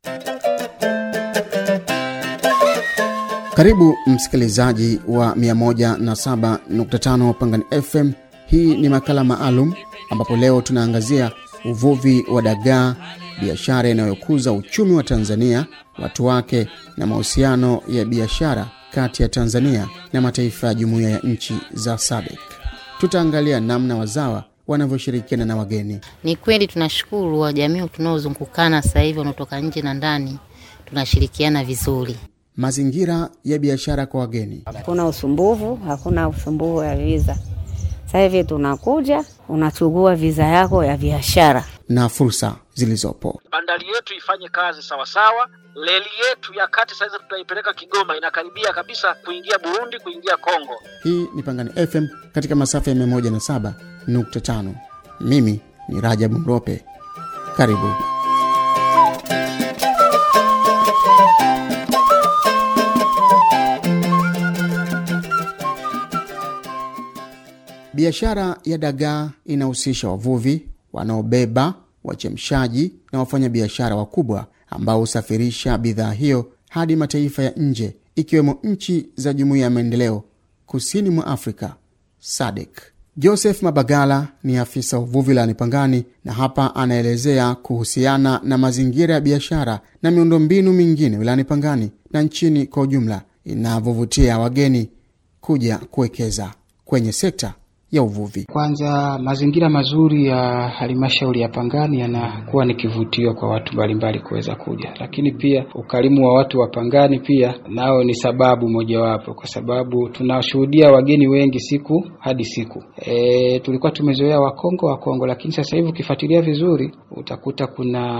Karibu msikilizaji wa 107.5 Pangani FM. Hii ni makala maalum ambapo leo tunaangazia uvuvi wa dagaa, biashara inayokuza uchumi wa Tanzania, watu wake na mahusiano ya biashara kati ya Tanzania na mataifa ya jumuiya ya nchi za SADC. Tutaangalia namna wazawa wanavyoshirikiana na wageni. Ni kweli tunashukuru wa jamii tunaozungukana sasa hivi wanaotoka nje na ndani, tunashirikiana vizuri. Mazingira ya biashara kwa wageni. Hakuna usumbufu, hakuna usumbufu wa viza. Sasa hivi tunakuja, unachukua viza yako ya biashara. na fursa zilizopo. bandari yetu ifanye kazi sawasawa. Reli yetu ya kati sasa tutaipeleka Kigoma, inakaribia kabisa kuingia Burundi, kuingia Kongo. Hii ni Pangani FM katika masafa ya 107.5. Mimi ni Rajabu Mrope. Karibu. Biashara ya dagaa inahusisha wavuvi wanaobeba, wachemshaji na wafanyabiashara wakubwa ambao husafirisha bidhaa hiyo hadi mataifa ya nje ikiwemo nchi za Jumuiya ya Maendeleo Kusini mwa Afrika SADC. Joseph Mabagala ni afisa uvuvi wilayani Pangani na hapa anaelezea kuhusiana na mazingira ya biashara na miundombinu mingine wilayani Pangani na nchini kwa ujumla inavyovutia wageni kuja kuwekeza kwenye sekta ya uvuvi. Kwanza, mazingira mazuri ya halmashauri ya Pangani yanakuwa ni kivutio kwa watu mbalimbali kuweza kuja, lakini pia ukarimu wa watu wa Pangani pia nao ni sababu mojawapo, kwa sababu tunashuhudia wageni wengi siku hadi siku. E, tulikuwa tumezoea Wakongo Wakongo, lakini sasa hivi ukifuatilia vizuri utakuta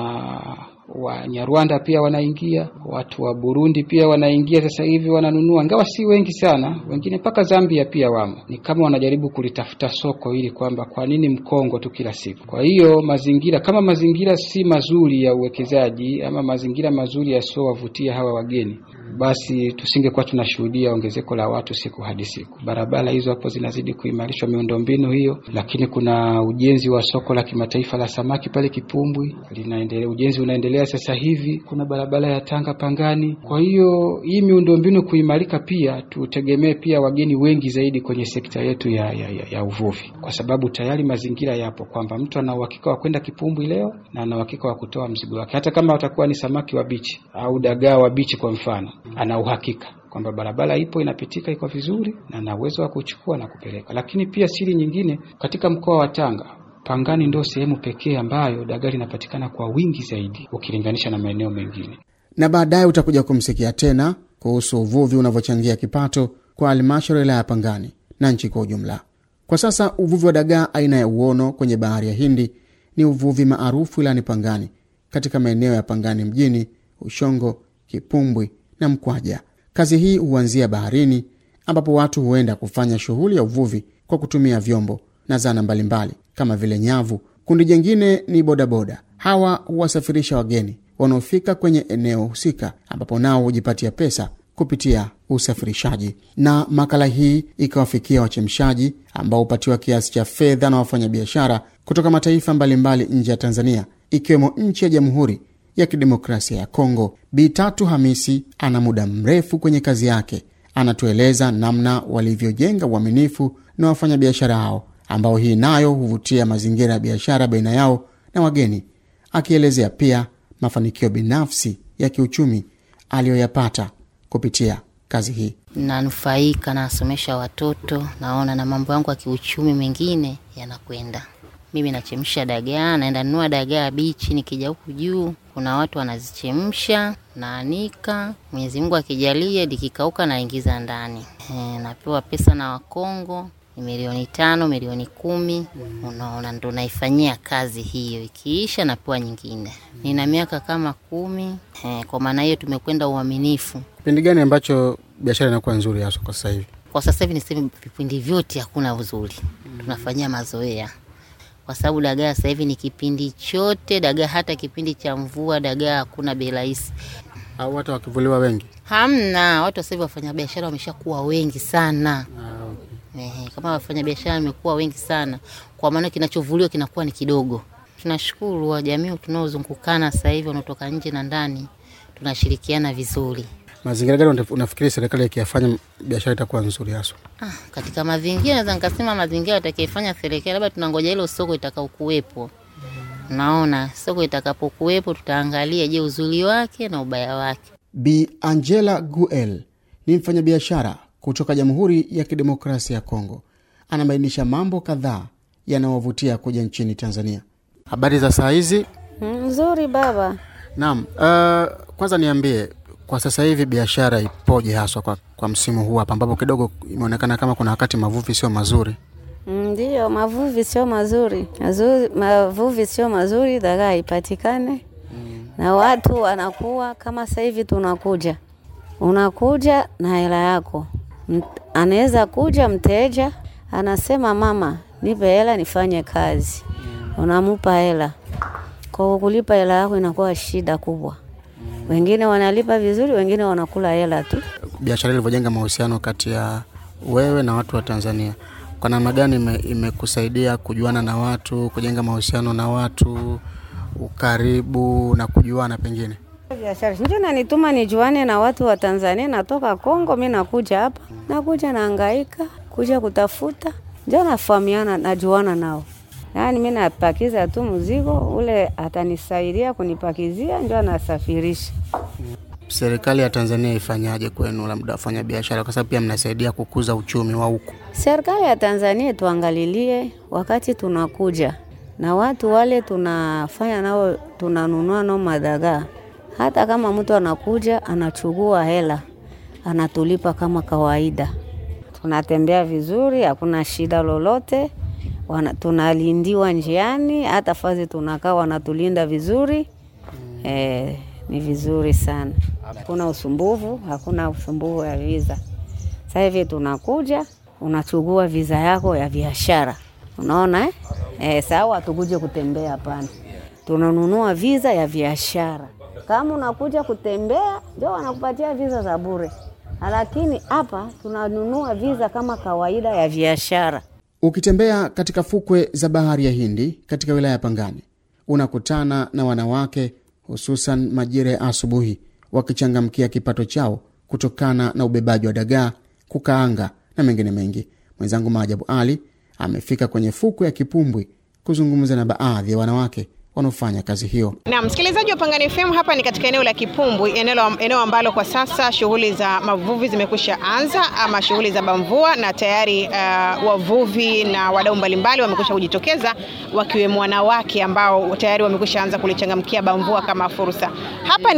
kuna Wanyarwanda pia wanaingia, watu wa Burundi pia wanaingia sasa hivi wananunua, ingawa si wengi sana, wengine mpaka Zambia pia wamo. Ni kama wanajaribu kulitafuta soko ili kwamba kwa nini Mkongo tu kila siku. Kwa hiyo mazingira kama mazingira si mazuri ya uwekezaji ama mazingira mazuri yasiowavutia hawa wageni, basi tusingekuwa tunashuhudia ongezeko la watu siku hadi siku. Barabara hizo hapo zinazidi kuimarishwa, miundombinu hiyo, lakini kuna ujenzi wa soko la kimataifa la samaki pale Kipumbwi linaendelea, ujenzi unaendelea sasa hivi. Kuna barabara ya Tanga Pangani. Kwa hiyo hii miundombinu kuimarika, pia tutegemee pia wageni wengi zaidi kwenye sekta yetu ya, ya, ya, ya uvuvi, kwa sababu tayari mazingira yapo kwamba mtu ana uhakika wa kwenda Kipumbwi leo na ana uhakika wa kutoa mzigo wake, hata kama watakuwa ni samaki wa bichi au dagaa wa bichi kwa mfano, ana uhakika kwamba barabara ipo inapitika, iko vizuri na ana uwezo wa kuchukua na kupeleka. Lakini pia siri nyingine, katika mkoa wa Tanga Pangani ndio sehemu pekee ambayo dagaa linapatikana kwa wingi zaidi ukilinganisha na maeneo mengine. Na baadaye utakuja kumsikia tena kuhusu uvuvi unavyochangia kipato kwa halmashauri ya wilaya ya Pangani na nchi kwa ujumla. Kwa sasa uvuvi wa dagaa aina ya uono kwenye bahari ya Hindi ni uvuvi maarufu wilayani Pangani, katika maeneo ya Pangani mjini, Ushongo, Kipumbwi na Mkwaja. Kazi hii huanzia baharini, ambapo watu huenda kufanya shughuli ya uvuvi kwa kutumia vyombo na zana mbalimbali kama vile nyavu. Kundi jingine ni bodaboda. Hawa huwasafirisha wageni wanaofika kwenye eneo husika, ambapo nao hujipatia pesa kupitia usafirishaji. Na makala hii ikawafikia wachemshaji ambao hupatiwa kiasi cha fedha na wafanyabiashara kutoka mataifa mbalimbali nje ya Tanzania, ikiwemo nchi ya Jamhuri ya Kidemokrasia ya Kongo. Bi Tatu Hamisi ana muda mrefu kwenye kazi yake, anatueleza namna walivyojenga uaminifu na wafanyabiashara hao ambao hii nayo huvutia mazingira ya biashara baina yao na wageni, akielezea pia mafanikio binafsi ya kiuchumi aliyoyapata kupitia kazi hii. Nanufaika, nasomesha watoto, naona na mambo yangu ya kiuchumi mengine yanakwenda. Mimi nachemsha dagaa, naenda nunua dagaa bichi, nikija huku juu kuna watu wanazichemsha, naanika. Mwenyezi Mungu akijalia, likikauka naingiza ndani. E, napewa pesa na Wakongo ni milioni tano, milioni kumi. Unaona, ndo naifanyia kazi hiyo, ikiisha napewa nyingine. Nina miaka kama kumi. E, kwa maana hiyo tumekwenda uaminifu. Kipindi gani ambacho biashara inakuwa nzuri hasa kwa sasa hivi? Kwa sasa hivi niseme vipindi vyote hakuna uzuri, tunafanyia mazoea kwa sababu dagaa sasa hivi ni kipindi chote dagaa, hata kipindi cha mvua dagaa hakuna bei rahisi, Au hata wakivuliwa wengi? hamna. Watu sasa hivi wafanyabiashara wameshakuwa wengi sana. Ehe, kama wafanyabiashara wamekuwa wengi sana, kwa maana kinachovuliwa kinakuwa ni kidogo. tunashukuru wa jamii tunaozungukana sasa hivi wanaotoka nje na ndani, tunashirikiana vizuri. Mazingira gani unaf- unafikiri serikali ikiyafanya biashara itakuwa nzuri haswa? Ah, katika mazingira naweza nikasema mazingira atakayefanya serikali, labda tunangoja hilo soko itakaokuwepo. Naona soko itakapokuwepo, tutaangalia je, uzuri wake na ubaya wake. Bi Angela Guel ni mfanyabiashara kutoka Jamhuri ya Kidemokrasia ya Kongo. Anabainisha mambo kadhaa yanayovutia kuja nchini Tanzania. Habari za saa hizi? Nzuri baba. Naam. Uh, kwanza niambie kwa sasa hivi biashara ipoje haswa kwa, kwa msimu huu hapa ambapo kidogo imeonekana kama kuna wakati mavuvi sio mazuri. Ndiyo, mavuvi sio mazuri, mazuri mavuvi sio mazuri, dagaa haipatikane na watu wanakuwa kama sasa hivi tunakuja, unakuja na hela yako. M- Anaweza kuja mteja anasema, mama, nipe hela nifanye kazi, unamupa hela. Kwa kulipa hela yako inakuwa shida kubwa. Wengine wanalipa vizuri, wengine wanakula hela tu. Biashara ilivyojenga mahusiano kati ya wewe na watu wa Tanzania, kwa namna gani ime- imekusaidia kujuana na watu, kujenga mahusiano na watu, ukaribu na kujuana pengine? biashara ndio nanituma nijuane na watu wa Tanzania. Natoka Kongo, mi nakuja hapa, nakuja naangaika kuja kutafuta, ndio nafahamiana, najuana nao. Yaani mi napakiza tu mzigo ule, atanisaidia kunipakizia, ndio anasafirisha. Serikali ya Tanzania ifanyaje kwenu, labda wafanya biashara, kwa sababu pia mnasaidia kukuza uchumi wa huku? Serikali ya Tanzania tuangalilie wakati tunakuja na watu wale tunafanya nao, tunanunua nao madagaa. Hata kama mtu anakuja anachukua hela, anatulipa kama kawaida, tunatembea vizuri, hakuna shida lolote. Wana, tunalindiwa njiani, hata fazi tunakaa wanatulinda vizuri. Eh, ni vizuri sana, hakuna usumbufu, hakuna usumbufu ya visa. Sasa hivi tunakuja unachukua visa yako ya biashara, unaona eh? Eh, sawa, hatukuje kutembea, hapana, tunanunua visa ya biashara. Kama unakuja kutembea, ndio wanakupatia visa za bure, lakini hapa tunanunua visa kama kawaida ya biashara. Ukitembea katika fukwe za bahari ya Hindi katika wilaya ya Pangani, unakutana na wanawake hususan majira ya asubuhi, wakichangamkia kipato chao kutokana na ubebaji wa dagaa, kukaanga na mengine mengi. Mwenzangu Maajabu Ali amefika kwenye fukwe ya Kipumbwi kuzungumza na baadhi ya wanawake wanaofanya kazi hiyo. Na msikilizaji wa Pangani FM, hapa ni katika eneo la Kipumbwi, eneo, eneo ambalo kwa sasa shughuli za mavuvi zimekwisha anza ama shughuli za bamvua, na tayari uh, wavuvi na wadau mbalimbali wamekwisha kujitokeza wakiwemo wanawake ambao tayari wamekwisha anza kulichangamkia bamvua kama fursa. Hapa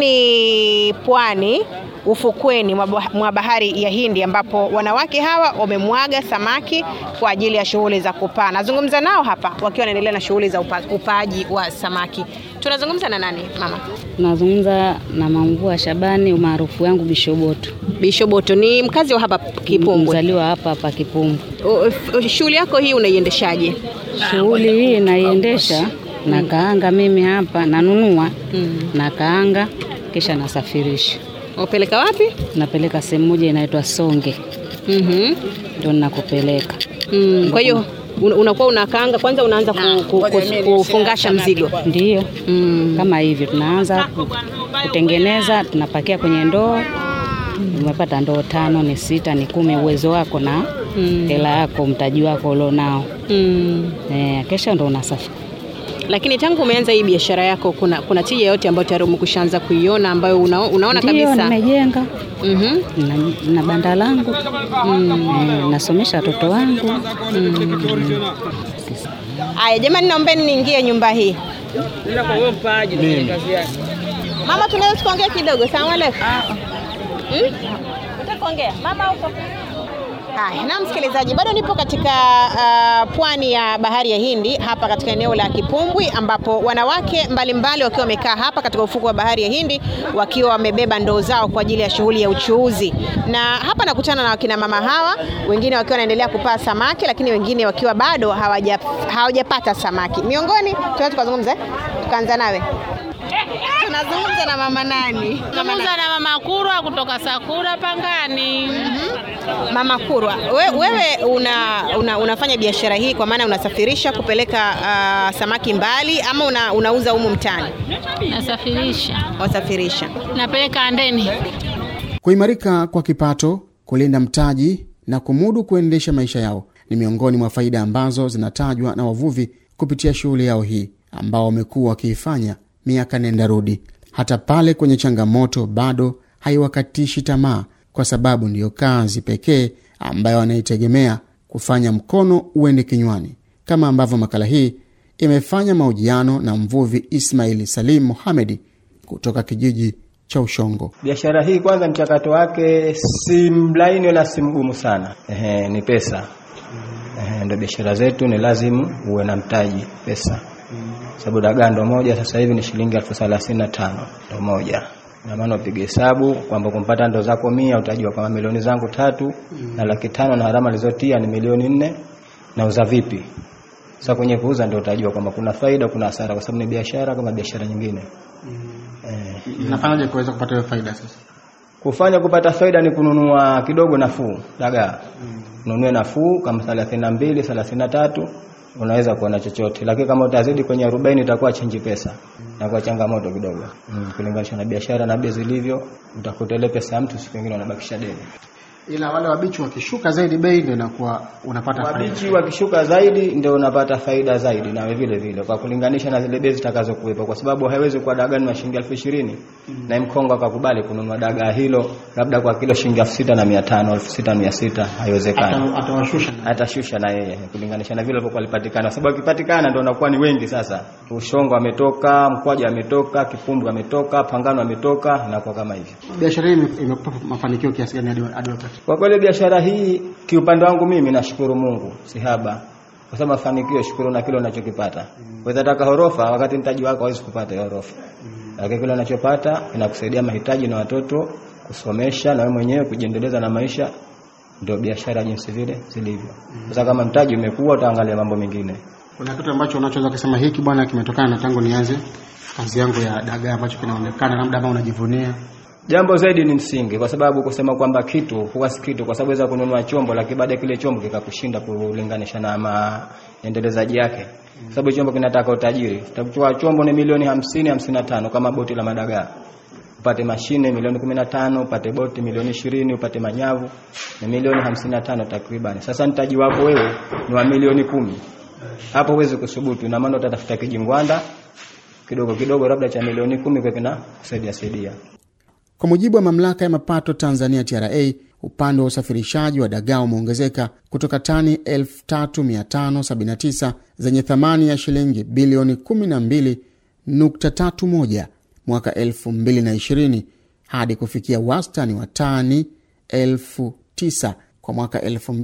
ni pwani ufukweni mwa bahari ya Hindi ambapo wanawake hawa wamemwaga samaki kwa ajili ya shughuli za kupaa. Nazungumza nao hapa wakiwa wanaendelea na shughuli za upa, upaaji wa samaki. Tunazungumza na nani mama? Tunazungumza na Mamvua Shabani, umaarufu yangu Bishoboto. Bishoboto ni mkazi wa hapa Kipumbwi, mzaliwa hapa hapa Kipumbwi. Shughuli yako hii unaiendeshaje? Shughuli hii naiendesha na kaanga mimi hapa nanunua mm. na kaanga kisha nasafirisha Upeleka wapi? Napeleka sehemu moja inaitwa Songe. Mhm. Ndio ninakupeleka. Mm. Kwa hiyo un- unakuwa unakaanga kwanza, unaanza ku, ku, ku, kufungasha mzigo. Ndiyo. Mm. Kama hivyo tunaanza ku- kutengeneza, tunapakia kwenye ndoo. Umepata ndoo tano, ni sita, ni kumi, uwezo wako na hela yako, mtaji wako ulionao. Mm. Eh, kesha ndo unasafi. Lakini tangu umeanza hii biashara yako, kuna kuna tija yote ambayo tayari umekwishaanza kuiona ambayo una, unaona Ndiyo, kabisa? nimejenga Mhm. na, na banda langu eh, nasomesha watoto wangu Aya jamani, naombeni niingie nyumba hii. Mama, tunaweza tukaongea kidogo? Salamu alaikum. Hmm? Utakuongea mama huko. Haya, na msikilizaji, bado nipo katika uh, pwani ya bahari ya Hindi hapa katika eneo la Kipumbwi ambapo wanawake mbalimbali wakiwa wamekaa hapa katika ufuko wa bahari ya Hindi wakiwa wamebeba ndoo zao kwa ajili ya shughuli ya uchuuzi. Na hapa nakutana na wakina mama hawa, wengine wakiwa wanaendelea kupaa samaki, lakini wengine wakiwa bado hawaja hawajapata samaki. Miongoni tunaweza tukazungumza, eh? tukaanza nawe Nazungumza na mama nani? Zungumza na mama Kurwa kutoka Sakura Pangani. Mama Kurwa, we, wewe una, una, unafanya biashara hii kwa maana unasafirisha kupeleka uh, samaki mbali ama una, unauza humu mtaani? Nasafirisha, Wasafirisha. napeleka Andeni. Kuimarika kwa kipato, kulinda mtaji na kumudu kuendesha maisha yao ni miongoni mwa faida ambazo zinatajwa na wavuvi kupitia shughuli yao hii ambao wamekuwa wakiifanya miaka nenda rudi. Hata pale kwenye changamoto bado haiwakatishi tamaa, kwa sababu ndiyo kazi pekee ambayo wanaitegemea kufanya mkono uende kinywani, kama ambavyo makala hii imefanya mahojiano na mvuvi Ismail Salim Mohamedi kutoka kijiji cha Ushongo. Biashara hii kwanza, mchakato wake si mlaini wala si mgumu sana. Ehe, ni pesa. Ehe, ndio biashara zetu ni lazima uwe na mtaji pesa, sababu dagaa ndo moja sasa hivi ni shilingi elfu thelathini na tano ndo moja. Na maana upige hesabu kwamba kumpata ndo zako mia, utajua kama milioni zangu tatu na laki tano na harama alizotia ni milioni nne, nauza vipi? Sasa kwenye kuuza ndio utajua kwamba kuna faida, kuna hasara, kwa sababu ni biashara kama biashara nyingine. Eh, Nafanyaje kuweza kupata hiyo faida sasa? Kufanya kupata faida ni kununua kidogo nafuu dagaa. Ununue nafuu kama 32, 33 unaweza kuona chochote. Lakini kama utazidi kwenye 40 itakuwa chenji pesa. Itakuwa changamoto kidogo. Mm, kulinganisha na biashara na bei zilivyo, utakuta ile pesa ya mtu siku nyingine unabakisha deni. Ila wale wabichi wakishuka zaidi bei ndio inakuwa unapata faida. Wabichi wakishuka zaidi ndio unapata faida zaidi nawe vile vile kwa kulinganisha na zile bei zitakazokuwepo kwa sababu haiwezi kuwa dagaa ni shilingi elfu ishirini na mkongo akakubali kununua dagaa hilo labda kwa kilo shilingi elfu sita na mia tano elfu sita na mia sita haiwezekani Ata- Atawashusha. atashusha na yeye kulinganisha na vile alivyokuwa alipatikana, kwa sababu akipatikana ndio unakuwa ni wengi sasa. Ushongo ametoka, mkwaja ametoka, kipumbu ametoka, pangano ametoka, inakuwa kama hivyo. Biashara hii ime- imekupa mafanikio kiasi gani hadi hadi wakati? Kwa kweli biashara hii kiupande wangu mimi nashukuru Mungu sihaba, kwa sababu mafanikio, shukuru na kile unachokipata. Waweza taka horofa wakati mtaji wako hawezi kupata hiyo horofa, lakini kile unachopata inakusaidia mahitaji na watoto kusomesha na wewe mwenyewe kujiendeleza na maisha. Ndio biashara jinsi vile zilivyo. Sasa kama mtaji umekuwa, utaangalia mambo mengine. Kuna kitu ambacho unachoweza kusema hiki bwana kimetokana na tangu nianze kazi yangu ya dagaa ambacho kinaonekana labda ama unajivunia? Jambo zaidi ni msingi, kwa sababu kusema kwamba kitu huwa si kitu, kwa sababu weza kununua chombo, lakini baada ya kile chombo kikakushinda kulinganisha na maendelezaji yake, kwa sababu chombo kinataka utajiri. Utachukua chombo ni milioni hamsini hamsini na tano kama boti la madagaa, upate mashine milioni kumi na tano upate boti milioni ishirini upate manyavu ni milioni hamsini na tano takriban. Sasa mtaji wako wewe ni wa milioni kumi, hapo huwezi kusubutu. Ina maana utatafuta kijingwanda kidogo kidogo, labda cha milioni kumi kwa kina kusaidia saidia. Kwa mujibu wa mamlaka ya mapato Tanzania TRA, upande wa usafirishaji wa dagaa umeongezeka kutoka tani 3579 zenye thamani ya shilingi bilioni 12.31 mwaka 2020 hadi kufikia wastani wa tani 1009 kwa mwaka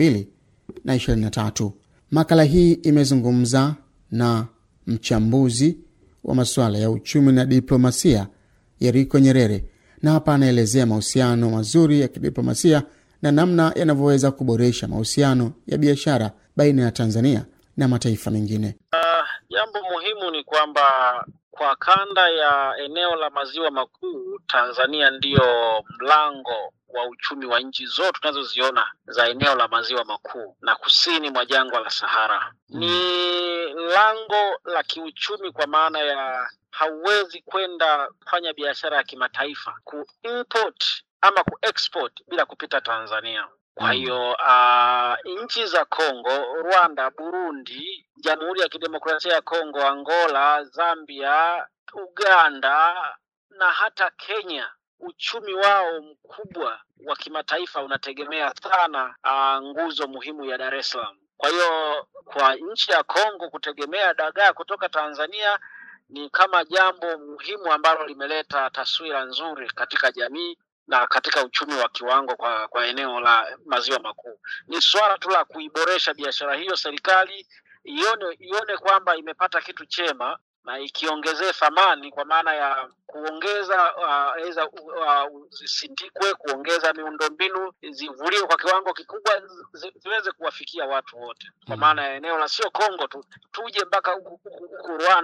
2023. Makala hii imezungumza na mchambuzi wa masuala ya uchumi na diplomasia Yeriko Nyerere na hapa anaelezea mahusiano mazuri ya kidiplomasia na namna yanavyoweza kuboresha mahusiano ya biashara baina ya Tanzania na mataifa mengine. Jambo muhimu ni kwamba kwa kanda ya eneo la maziwa makuu, Tanzania ndiyo mlango wa uchumi wa nchi zote tunazoziona za eneo la maziwa makuu na kusini mwa jangwa la Sahara. Ni lango la kiuchumi kwa maana ya hauwezi kwenda kufanya biashara ya kimataifa kuimport ama kuexport bila kupita Tanzania. Kwa hiyo uh, nchi za Kongo, Rwanda, Burundi, Jamhuri ya Kidemokrasia ya Kongo, Angola, Zambia, Uganda na hata Kenya uchumi wao mkubwa wa kimataifa unategemea sana uh, nguzo muhimu ya Dar es Salaam. Kwa hiyo kwa nchi ya Kongo kutegemea dagaa kutoka Tanzania ni kama jambo muhimu ambalo limeleta taswira nzuri katika jamii na katika uchumi wa kiwango kwa, kwa eneo la maziwa makuu. Ni swala tu la kuiboresha biashara hiyo, serikali ione ione kwamba imepata kitu chema na ikiongezee thamani kwa maana ya kuongeza aidha uh, uh, zisindikwe, kuongeza miundombinu, zivuliwe kwa kiwango kikubwa, zi, ziweze kuwafikia watu wote, kwa maana ya eneo la sio Kongo tu, tuje mpaka huku Rwanda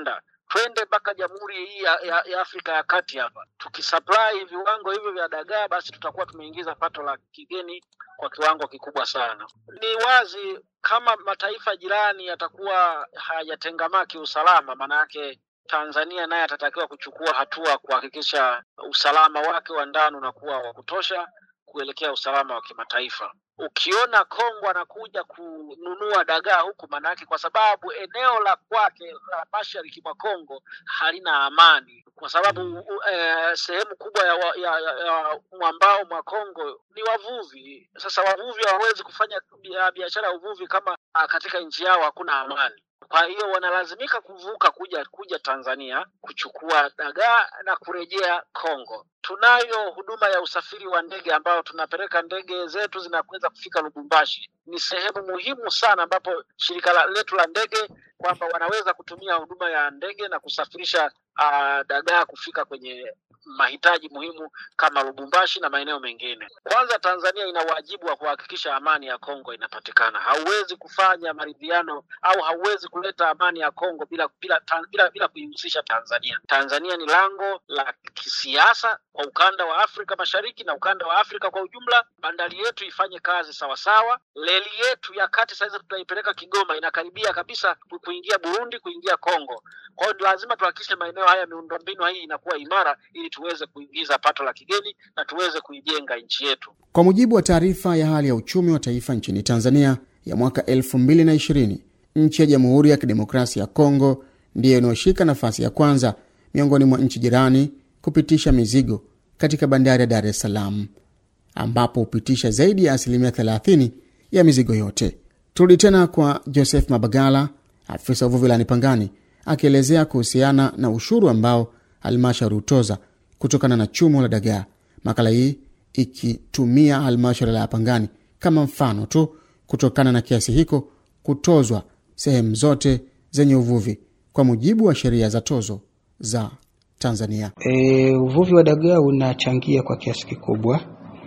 twende mpaka jamhuri hii ya, ya, ya Afrika ya Kati hapa. Tukisupply viwango hivyo vya dagaa, basi tutakuwa tumeingiza pato la kigeni kwa kiwango kikubwa sana. Ni wazi kama mataifa jirani yatakuwa hayajatengamaa kiusalama, maana yake Tanzania naye atatakiwa kuchukua hatua kuhakikisha usalama wake wa ndani unakuwa wa kutosha kuelekea usalama wa kimataifa. Ukiona Kongo anakuja kununua dagaa huku, maanake kwa sababu eneo la kwake la mashariki mwa Kongo halina amani, kwa sababu uh, eh, sehemu kubwa ya, wa- ya, ya, ya mwambao mwa Kongo ni wavuvi. Sasa wavuvi hawawezi kufanya bia- biashara ya uvuvi kama ah, katika nchi yao hakuna amani. Kwa hiyo wanalazimika kuvuka kuja kuja Tanzania kuchukua dagaa na kurejea Kongo. Tunayo huduma ya usafiri wa ndege ambayo tunapeleka ndege zetu zinaweza kufika Lubumbashi. Ni sehemu muhimu sana ambapo shirika la, letu la ndege kwamba wanaweza kutumia huduma ya ndege na kusafirisha uh, dagaa kufika kwenye mahitaji muhimu kama Lubumbashi na maeneo mengine. Kwanza, Tanzania ina wajibu wa kuhakikisha amani ya Kongo inapatikana. Hauwezi kufanya maridhiano au hauwezi kuleta amani ya Kongo bila bila bila, bila, bila kuihusisha Tanzania. Tanzania ni lango la kisiasa kwa ukanda wa Afrika Mashariki na ukanda wa Afrika kwa ujumla. Bandari yetu ifanye kazi sawasawa. Reli yetu ya kati sasa tutaipeleka Kigoma, inakaribia kabisa ku- kuingia Burundi, kuingia Kongo. Kwa hiyo lazima tuhakikishe maeneo haya miundombinu hii inakuwa imara ili tuweze kuingiza pato la kigeni na tuweze kuijenga nchi yetu. Kwa mujibu wa taarifa ya hali ya uchumi wa taifa nchini Tanzania ya mwaka 2020, nchi ya Jamhuri ya Kidemokrasia ya Kongo ndiyo inayoshika nafasi ya kwanza miongoni mwa nchi jirani kupitisha mizigo katika bandari ya Dar es Salaam, ambapo hupitisha zaidi ya asilimia 30 ya mizigo yote. Turudi tena kwa Joseph Mabagala, afisa uvuvi wilayani Pangani, akielezea kuhusiana na ushuru ambao halmashauri hutoza kutokana na chumo la dagaa. Makala hii ikitumia halmashauri ya Pangani kama mfano tu, kutokana na kiasi hiko kutozwa sehemu zote zenye uvuvi kwa mujibu wa sheria za tozo za Tanzania. E, uvuvi wa dagaa unachangia kwa kiasi kikubwa,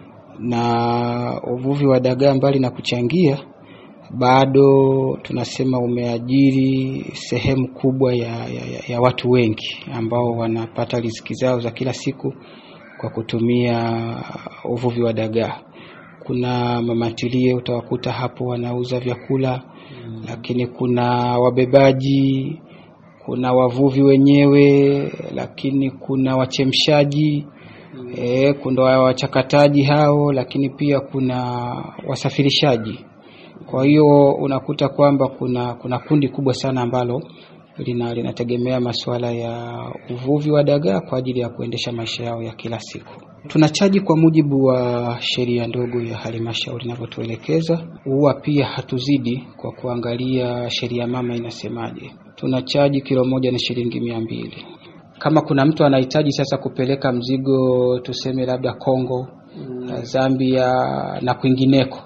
na uvuvi wa dagaa mbali na kuchangia, bado tunasema umeajiri sehemu kubwa ya, ya, ya, ya watu wengi ambao wanapata riziki zao za kila siku kwa kutumia uvuvi wa dagaa. Kuna mamatilie utawakuta hapo wanauza vyakula mm. Lakini kuna wabebaji kuna wavuvi wenyewe, lakini kuna wachemshaji mm. E, kuna wachakataji hao, lakini pia kuna wasafirishaji. Kwa hiyo unakuta kwamba kuna kuna kundi kubwa sana ambalo lina linategemea masuala ya uvuvi wa dagaa kwa ajili ya kuendesha maisha yao ya kila siku. Tunachaji kwa mujibu wa sheria ndogo ya halmashauri inavyotuelekeza. Huwa pia hatuzidi kwa kuangalia sheria mama inasemaje. Tunachaji kilo moja ni shilingi mia mbili. Kama kuna mtu anahitaji sasa kupeleka mzigo tuseme labda Kongo, mm. Zambia na kwingineko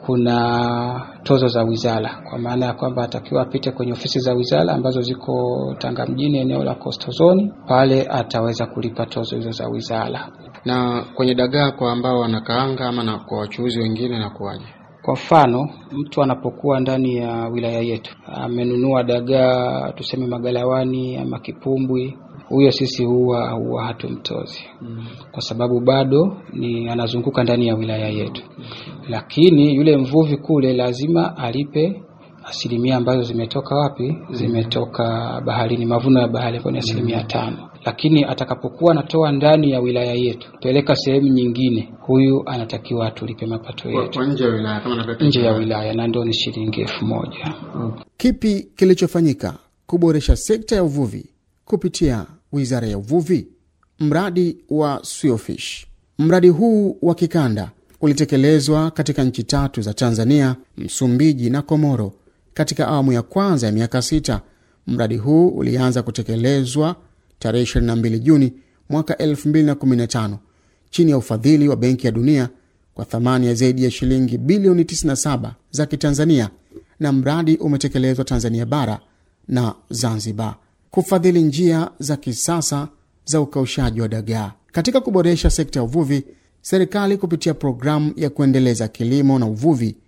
kuna tozo za wizara, kwa maana ya kwamba atakiwa apite kwenye ofisi za wizara ambazo ziko Tanga mjini, eneo la Coastal Zone. Pale ataweza kulipa tozo hizo za wizara. Na kwenye dagaa kwa ambao wanakaanga ama na kwa wachuuzi wengine na kuwaje? Kwa mfano, mtu anapokuwa ndani ya wilaya yetu amenunua dagaa tuseme magalawani ama kipumbwi, huyo sisi huwa huwa hatumtozi mm. kwa sababu bado ni anazunguka ndani ya wilaya yetu mm. Lakini yule mvuvi kule lazima alipe asilimia ambazo zimetoka wapi? Zimetoka baharini, mavuno ya bahari ambayo ni asilimia tano. Lakini atakapokuwa anatoa ndani ya wilaya yetu peleka sehemu nyingine, huyu anatakiwa atulipe mapato yetu nje ya wilaya, kama napeleka nje ya wilaya, na ndio ni shilingi elfu moja. Kipi kilichofanyika kuboresha sekta ya uvuvi kupitia wizara ya uvuvi? Mradi wa Swiofish. Mradi huu wa kikanda ulitekelezwa katika nchi tatu za Tanzania, Msumbiji na Komoro katika awamu ya kwanza ya miaka sita. Mradi huu ulianza kutekelezwa tarehe 22 Juni mwaka 2015 chini ya ufadhili wa Benki ya Dunia kwa thamani ya zaidi ya shilingi bilioni 97 za Kitanzania, na mradi umetekelezwa Tanzania bara na Zanzibar kufadhili njia za kisasa za ukaushaji wa dagaa. Katika kuboresha sekta ya uvuvi, serikali kupitia programu ya kuendeleza kilimo na uvuvi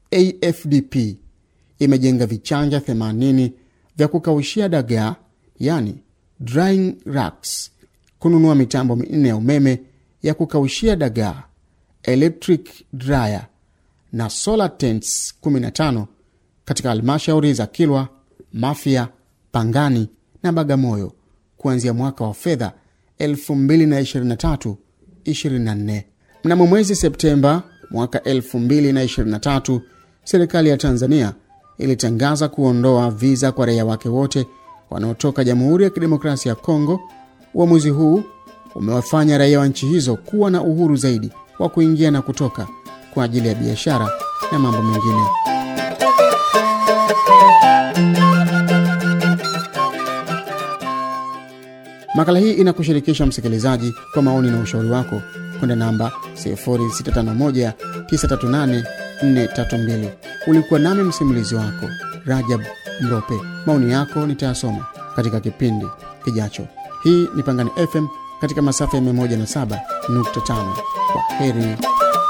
AFDP imejenga vichanja 80 vya kukaushia dagaa, yani drying racks, kununua mitambo minne ya umeme ya kukaushia dagaa, electric dryer na solar tents 15 katika halmashauri za Kilwa, Mafia, Pangani na Bagamoyo kuanzia mwaka wa fedha 2023-24. Mnamo mwezi Septemba mwaka 2023, serikali ya Tanzania ilitangaza kuondoa viza kwa raia wake wote wanaotoka Jamhuri ya Kidemokrasia ya Kongo. Uamuzi huu umewafanya raia wa nchi hizo kuwa na uhuru zaidi wa kuingia na kutoka kwa ajili ya biashara na mambo mengine. Makala hii inakushirikisha msikilizaji kwa maoni na ushauri wako kwenda namba 0651938432. Ulikuwa nami msimulizi wako Rajab Mrope. Maoni yako nitayasoma katika kipindi kijacho. Hii ni Pangani FM katika masafa ya 107.5. Kwa heri.